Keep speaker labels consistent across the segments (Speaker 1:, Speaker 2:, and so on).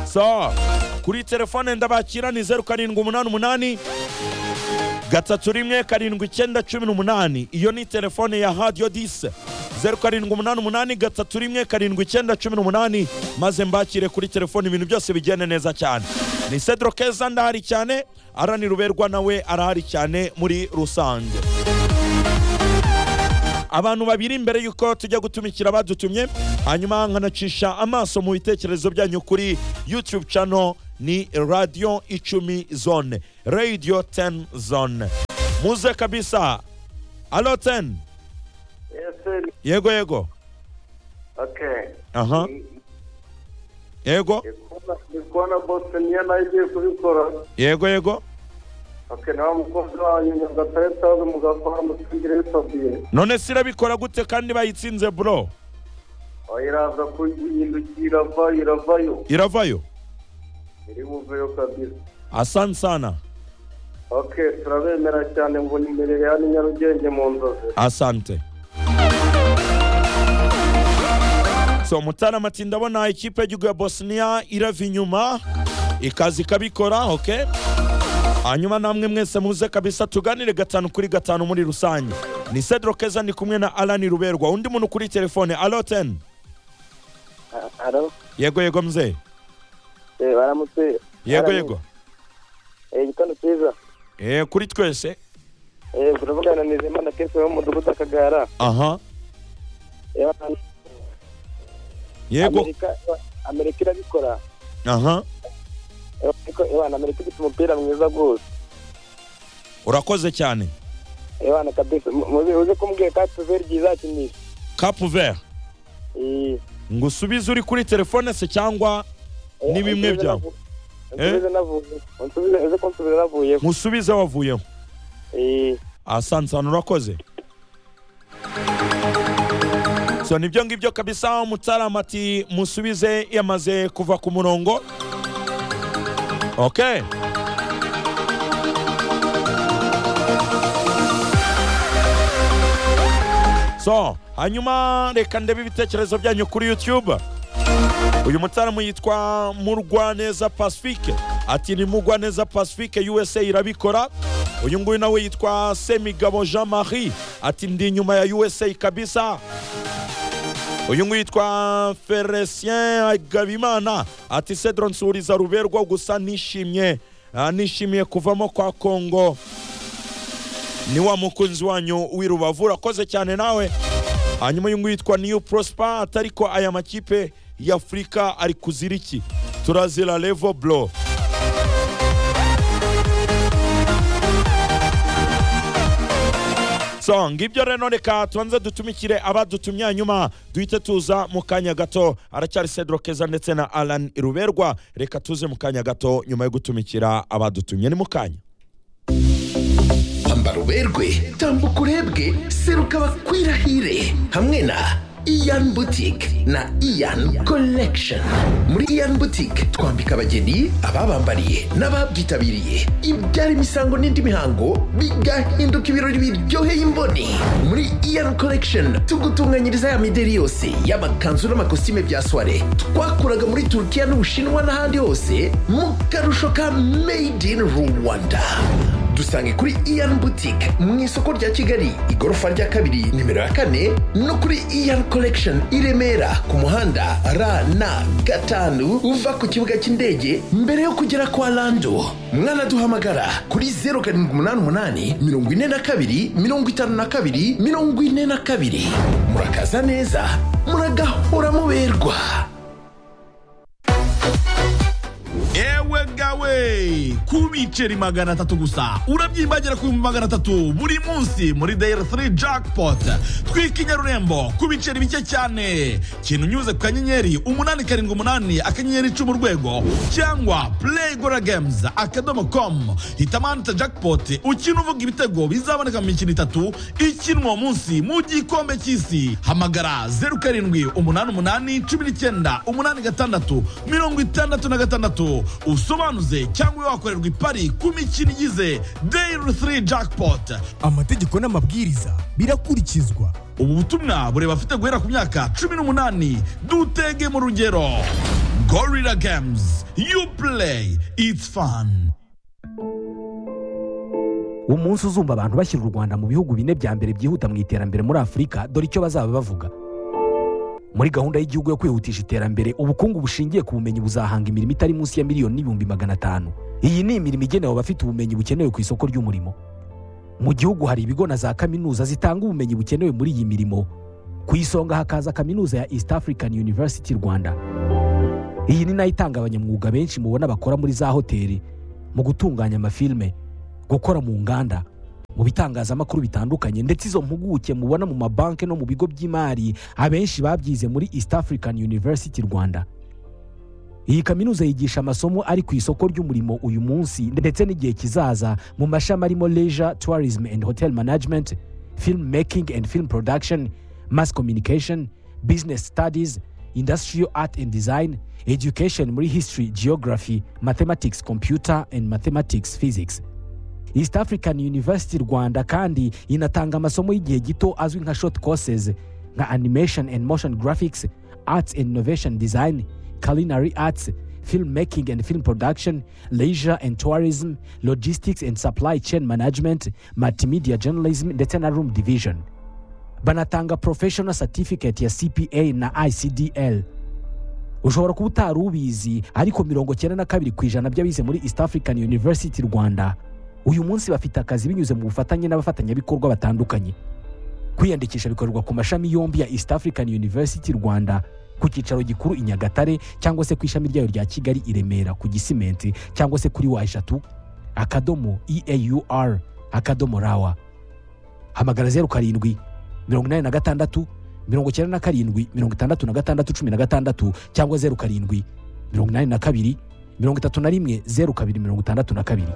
Speaker 1: gusa kuri telefone ndabakirani zeru karindwi umunani umunani gatatu rimwe karindwi icyenda cumi n'umunani iyo ni telefone ya hadiyo dise zeru karindwi umunani umunani gatatu rimwe karindwi icyenda cumi n'umunani maze mbakire kuri telefone ibintu byose bigende neza cyane ni cedro keza ndahari cyane arani ruberwa nawe arahari cyane muri rusange abantu babiri imbere y'uko tujya gutumikira badutumye hanyuma nkanacisha amaso mu bitekerezo byanyu kuri youtube channel ni radiyo icumi zone radiyo teni zone muze kabisa alo teni
Speaker 2: Ese,
Speaker 1: yego yego
Speaker 2: okay.
Speaker 1: aha yego
Speaker 2: Ndi kubona- ndi kubona bose niyo nayo igiye kubikora
Speaker 1: yego yego
Speaker 2: okay nawe umukozi wanyu nyagataretaza mugakora mutwigire fabien
Speaker 1: none sirabikora gute kandi bayitsinze buro
Speaker 2: aho iraza kuyihindukiye irava iravayo
Speaker 1: iravayo
Speaker 2: iri buveyo kabisa
Speaker 1: asani sana
Speaker 2: okay turabemera cyane ngo nimerere hano i nyarugenge mu nzozi
Speaker 1: asante so mutaramati ndabona ikipe y'igihugu ya bosnia irava inyuma ikaza ikabikora ok hanyuma namwe mwese muze kabisa tuganire gatanu kuri gatanu muri rusange ni cedro keza ndi kumwe na alani ruberwa undi muntu kuri telefone alo teni
Speaker 3: Alo,
Speaker 1: yego yego mzee
Speaker 3: eh, baramutse.
Speaker 1: yego
Speaker 3: Baramutse.
Speaker 1: yego
Speaker 3: Eh, igitondo cyiza.
Speaker 1: eh, kuri twese
Speaker 3: Eh, turavugana na Nizeyimana Kese wo mu mudugudu Akagara.
Speaker 1: aha
Speaker 3: Eh, hano
Speaker 1: yego
Speaker 3: Amerika, Amerika irabikora.
Speaker 1: aha
Speaker 3: Eh, Ariko eh, bana, Amerika ifite umupira mwiza rwose.
Speaker 1: urakoze cyane
Speaker 3: Eh, bana kabisa. Mu- muzi- Uze kumbwira ka tuver izakinisha.
Speaker 1: kapu vert
Speaker 3: Eh,
Speaker 1: ngo usubize uri kuri telefone se cyangwa
Speaker 3: eh,
Speaker 1: Ni bimwe
Speaker 3: unsubize
Speaker 1: byawe.
Speaker 3: navu- unsubize navuye. Unsubize uze kunsubiza navuye.
Speaker 1: musubize wavuyeho
Speaker 3: Eh,
Speaker 1: asansana urakoze so nibyo ngibyo kabisa mutaramati musubize yamaze kuva ku murongo ok so hanyuma reka ndebe ibitekerezo byanyu kuri youtube uyu mutaramu yitwa murwaneza pacifique ati ni murwaneza pacifique usa irabikora uyu nguyu nawe yitwa semigabo jean marie ati ndi inyuma ya usa kabisa uyu nguyu yitwa felicien gabimana ati cedro nsuriza ruberwa gusa nishimye ah, nishimiye kuvamo kwa kongo ni wa mukunzi wanyu w'irubavu urakoze cyane nawe hanyuma uyu nguyu yitwa niyu prosper atari ko aya makipe y'afurika ari kuzira iki turazira levo blo so ngibyo rero reka tubanze dutumikire abadutumye hanyuma duhite tuza mu kanya gato aracyari cedro keza ndetse na alan iruberwa reka tuze mu kanya gato nyuma yo gutumikira abadutumye ni mu kanya
Speaker 4: ambara uberwe tambuka urebwe seruka bakwirahire hamwe na iyan butike na iyan collection muri iyan butike twambika abageni ababambariye n'ababyitabiriye ibyara imisango n'indi mihango bigahinduka ibirori biryoheye imboni muri iyan collection tugutunganyiriza ya mideri yose y'amakanzu n'amakositime bya soire twakuraga muri turukiya n'ubushinwa n'ahandi hose mu karusho ka made in rwanda dusange kuri iyan boutique mu isoko rya kigali igorofa rya kabiri nimero ya kane no kuri iyan collection i remera ku muhanda rn gatanu uva ku kibuga cy'indege mbere yo kugera kwa lando mwanaduhamagara kuri 078 42 52 42 murakaza neza muragahora muberwa
Speaker 5: ewe gawe ku biceri magana atatu gusa urabyimbagira ku bihumbi magana atatu buri munsi muri dayari 3 jackpot twika inyarurembo ku biceri bike cyane kintu unyuze ku kanyenyeri umunani karindwi umunani akanyenyeri icumi urwego cyangwa play gora games akadomo com hitamo ahantu hita jackpot ukina uvuga ibitego bizaboneka mu mikino itatu ikinwa uwo munsi mu gikombe cy'isi hamagara zeru karindwi umunani umunani cumi n'icyenda umunani gatandatu mirongo itandatu na gatandatu usobanuze cyangwa ube wakorerwa ipari ku mikino igize dayiri 3 jackpot
Speaker 6: amategeko n'amabwiriza birakurikizwa
Speaker 5: ubu butumwa bureba afite guhera ku myaka cumi n'umunani dutege mu rugero gorilla games you play it's fun
Speaker 7: umunsi uzumva abantu bashyira u rwanda mu bihugu bine bya mbere byihuta mu iterambere muri afurika dore icyo bazaba bavuga muri gahunda y'igihugu yo kwihutisha iterambere ubukungu bushingiye ku bumenyi buzahanga imirimo itari munsi ya miliyoni n'ibihumbi magana atanu iyi ni imirimo igenewe abafite ubumenyi bukenewe ku isoko ry'umurimo mu gihugu hari ibigo na za kaminuza zitanga ubumenyi bukenewe muri iyi mirimo ku isonga hakaza kaminuza ya east african university rwanda iyi ni nayo itanga abanyamwuga benshi mubona bakora muri za hoteli mu gutunganya amafilime gukora mu nganda mu bitangazamakuru bitandukanye ndetse izo mpuguke mubona mu mabanki no mu bigo by'imari abenshi babyize muri east african university rwanda iyi kaminuza yigisha amasomo ari ku isoko ry'umurimo uyu munsi ndetse n'igihe kizaza mu mashami arimo leisure tourism and hotel management film making and film production mass communication business studies industrial art and design education muri history geography mathematics computer and mathematics physics east african university rwanda kandi inatanga amasomo y'igihe gito azwi nka short courses nka animation and motion graphics arts and innovation design culinary arts film making and film production leisure and tourism logistics and supply chain management multimedia journalism ndetse na room division banatanga professional certificate ya cpa na icdl ushobora kuba utari ubizi ariko mirongo cyenda na kabiri ku ijana by'abize muri east african university rwanda uyu munsi bafite akazi binyuze mu bufatanye n'abafatanyabikorwa batandukanye kwiyandikisha bikorerwa ku mashami yombi ya east african university rwanda ku cyicaro gikuru i nyagatare cyangwa se ku ishami ryayo rya kigali i remera ku gisimenti cyangwa se kuri wa eshatu akadomo eaur akadomo rawa hamagara zeru karindwi mirongo inani na gatandatu mirongo icyenda na karindwi mirongo itandatu na gatandatu cumi na gatandatu cyangwa zeru karindwi mirongo inani na kabiri mirongo itatu na rimwe zeru kabiri mirongo itandatu na kabiri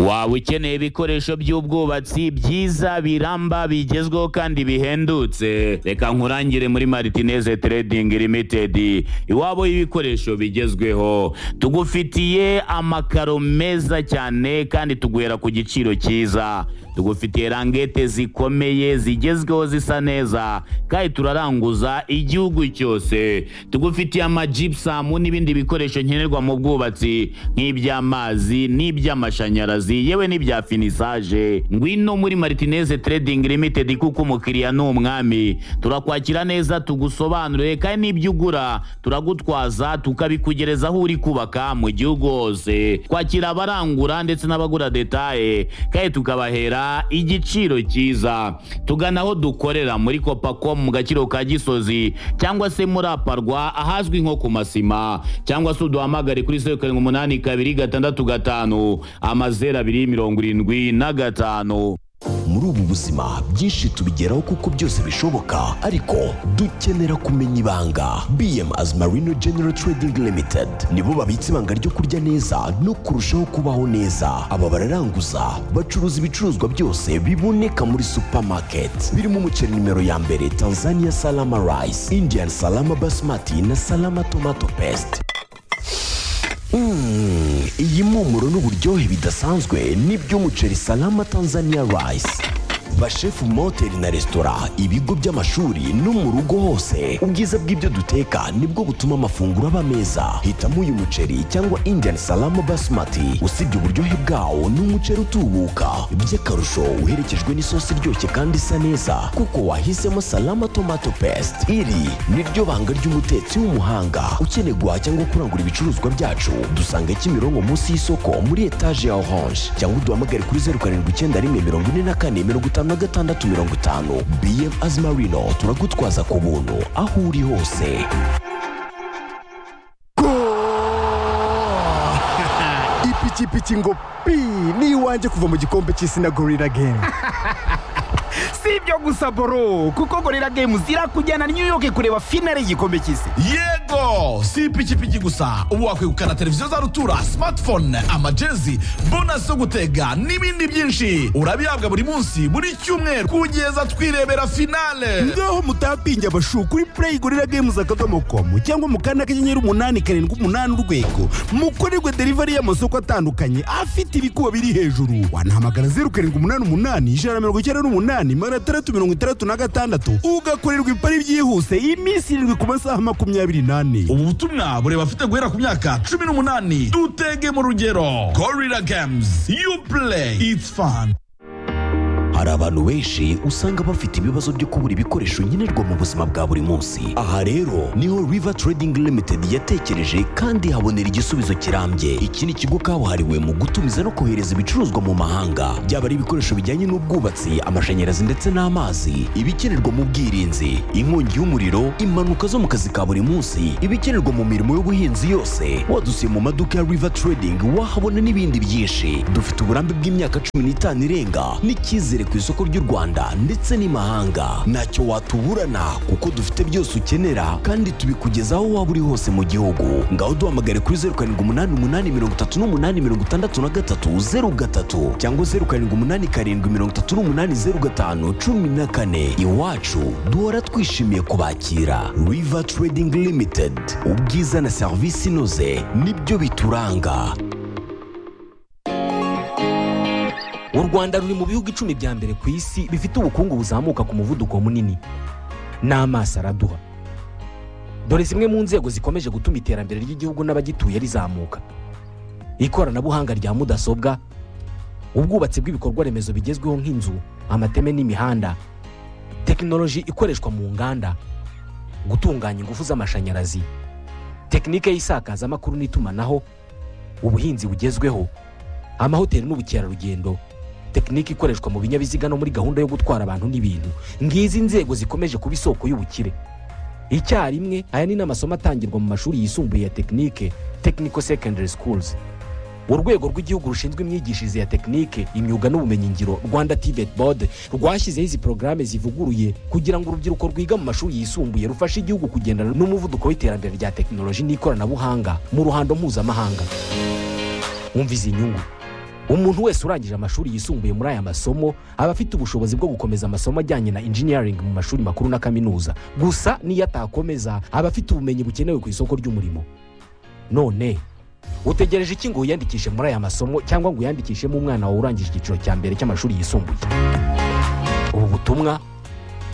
Speaker 8: waba ukeneye ibikoresho by'ubwubatsi byiza biramba bigezweho kandi bihendutse reka nkurangire muri maritineze trading limited iwabo y'ibikoresho bigezweho tugufitiye amakaro meza cyane kandi tuguhera ku giciro cyiza tugufitiye rangete zikomeye zigezweho zisa neza kandi turaranguza igihugu cyose tugufitiye amajibusamu n'ibindi bikoresho nkenerwa mu bwubatsi nk'iby'amazi n'iby'amashanyarazi yewe n'ibya finisaje ngwino muri maritineze trading limited kuko umukiriya ni umwami turakwakira neza tugusobanurire kandi n'ibyo ugura turagutwaza tukabikugereza aho uri kubaka mu gihugu hose twakira abarangura ndetse n'abagura detaye kandi tukabahera kugura igiciro cyiza tugana aho dukorera muri kopacom mu gaciro ka gisozi cyangwa se muri aparwa ahazwi nko ku masima cyangwa se uduhamagare kuri zeru karindwi umunani kabiri gatandatu gatanu amazeru abiri mirongo irindwi na gatanu
Speaker 4: muri ubu buzima byinshi tubigeraho kuko byose bishoboka ariko dukenera kumenya ibanga bm as marino general trading limited nibo babitse ibanga ryo kurya neza no kurushaho kubaho neza aba bararanguza bacuruza ibicuruzwa byose biboneka muri supermarket birimo umuceri nimero ya mbere tanzania salama rice indian salama basmati na salama tomato paste Mm, iyi mpumuro n'uburyohe bidasanzwe nibyo umuceri salama tanzania rice bashefu mu mahoteli na resitora ibigo by'amashuri no mu rugo hose ubwiza bw'ibyo duteka nibwo butuma amafunguro aba meza hitamo uyu muceri cyangwa indian salama basmati usibye uburyohe bwawo ni umuceri utubuka by'akarusho uherekejwe n'isosi iryoshye kandi isa neza kuko wahisemo salama tomato paste iri ni ryo banga ry'umutetsi w'umuhanga ukeneye guhaha cyangwa kurangura ibicuruzwa byacu dusanga kimironko munsi y'isoko muri etaje ya orange cyangwa uduhamagare kuri zeru karindwi icyenda rimwe mirongo ine na kane mirongo itanu na gatandatu mirongo itanu bm azimarino turagutwaza ku buntu aho uri hose
Speaker 6: ipikipiki ngo pi ni iwanjye kuva mu gikombe cy'isi na gorira gemu
Speaker 9: si ibyo gusa boro kuko gorira games irakujyana new york kureba finale y'igikombe cy'isi
Speaker 5: yego si ipikipiki gusa ubu wakwegukana televiziyo za rutura smartphone amajezi bonasi zo gutega n'ibindi byinshi urabihabwa buri munsi buri cyumweru kugeza twirebera finale
Speaker 6: ngaho mutapinge abashu kuri play gorira games akadomo komu cyangwa mu kanda kanyenyeri umunani karindwi umunani urwego mukorerwe delivery y'amasoko atandukanye afite ibikuba biri hejuru wanahamagara zeru karindwi umunani umunani ijana na mirongo icyenda n'umunani magana atandatu itandatu mirongo itandatu na gatandatu ugakorerwa ibipari byihuse iminsi irindwi ku masaha makumyabiri n'ane
Speaker 5: ubu butumwa bureba abafite guhera ku myaka cumi n'umunani dutege mu rugero gorira games you play it's fun
Speaker 4: hari abantu benshi usanga bafite ibibazo byo kubura ibikoresho nkenerwa mu buzima bwa buri munsi aha rero niho river trading limited yatekereje kandi habonera igisubizo kirambye iki ni ikigo kabuhariwe mu gutumiza no kohereza ibicuruzwa mu mahanga byaba ari ibikoresho bijyanye n'ubwubatsi amashanyarazi ndetse n'amazi ibikenerwa mu bwirinzi inkongi y'umuriro impanuka zo mu kazi ka buri munsi ibikenerwa mu mirimo y'ubuhinzi yose wadusiye mu maduka ya river trading wahabona n'ibindi byinshi dufite uburambe bw'imyaka cumi n'itanu irenga n'icyizere ku isoko ry'u rwanda ndetse n'imahanga ntacyo watuburana kuko dufite byose ukenera kandi tubikugeza aho waba uri hose mu gihugu ngaho duhamagare kuri zeru karindwi umunani umunani mirongo itatu n'umunani mirongo itandatu na gatatu zeru gatatu cyangwa zeru karindwi umunani karindwi mirongo itatu n'umunani zeru gatanu cumi na kane iwacu duhora twishimiye kubakira river trading limited ubwiza na serivisi inoze nibyo bituranga
Speaker 7: u rwanda ruri mu bihugu icumi bya mbere ku isi bifite ubukungu buzamuka ku muvuduko munini n'amaso araduha dore zimwe mu nzego zikomeje gutuma iterambere ry'igihugu n'abagituye rizamuka ikoranabuhanga rya mudasobwa ubwubatsi bw'ibikorwa remezo bigezweho nk'inzu amateme n'imihanda tekinoloji ikoreshwa mu nganda gutunganya ingufu z'amashanyarazi tekinike y'isakazamakuru n'itumanaho ubuhinzi bugezweho amahoteli n'ubukerarugendo tekinike ikoreshwa mu binyabiziga no muri gahunda yo gutwara abantu n'ibintu ngizi inzego zikomeje kuba isoko y'ubukire icyarimwe aya ni n'amasomo atangirwa mu mashuri yisumbuye ya tekinike technical secondary schools urwego rw'igihugu rushinzwe imyigishirize ya tekinike imyuga n'ubumenyingiro rwanda tibet board rwashyizeho izi porogaramu zivuguruye kugira ngo urubyiruko rwiga mu mashuri yisumbuye rufashe igihugu kugendana n'umuvuduko w'iterambere rya tekinoloji n'ikoranabuhanga mu ruhando mpuzamahanga wumva izi nyungu umuntu wese urangije amashuri yisumbuye muri aya masomo aba afite ubushobozi bwo gukomeza amasomo ajyanye na engineering mu mashuri makuru na kaminuza gusa n'iyo atakomeza aba afite ubumenyi bukenewe ku isoko ry'umurimo none utegereje iki ngo wiyandikishe muri aya masomo cyangwa ngo uyandikishemo umwana wawe urangije icyiciro cya mbere cy'amashuri yisumbuye ubu butumwa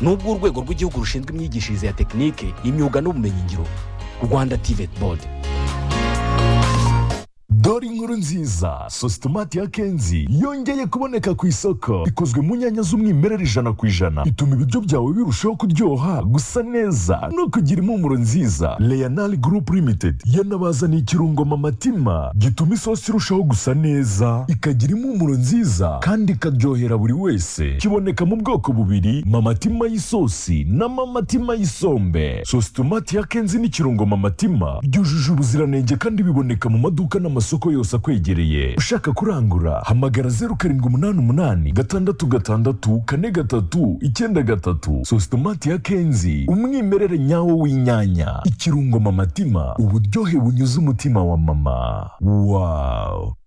Speaker 7: ni ubw'urwego rw'igihugu rushinzwe imyigishirize ya tekinike imyuga n'ubumenyingiro rwanda tivet board
Speaker 10: dore inkuru nziza sositomati ya kenzi yongeye kuboneka ku isoko ikozwe mu nyanya z'umwimerere ijana ku ijana ituma ibiryo byawe birushaho kuryoha gusa neza no kugira impumuro nziza leonal group limited yanabazaniye ikirungo mamatima gituma isosi irushaho gusa neza ikagira impumuro nziza kandi ikaryohera buri wese kiboneka mu bwoko bubiri mamatima y'isosi na mamatima y'isombe sositomati ya kenzi n'ikirungo mamatima byujuje ubuziranenge kandi biboneka mu maduka n'amasoko amasoko yose akwegereye ushaka kurangura hamagara zeru karindwi umunani umunani gatandatu gatandatu kane gatatu icyenda gatatu sositomati ya kenzi umwimerere nyawo w'inyanya ikirungo mamatima uburyohe bunyuze umutima wa mama wawu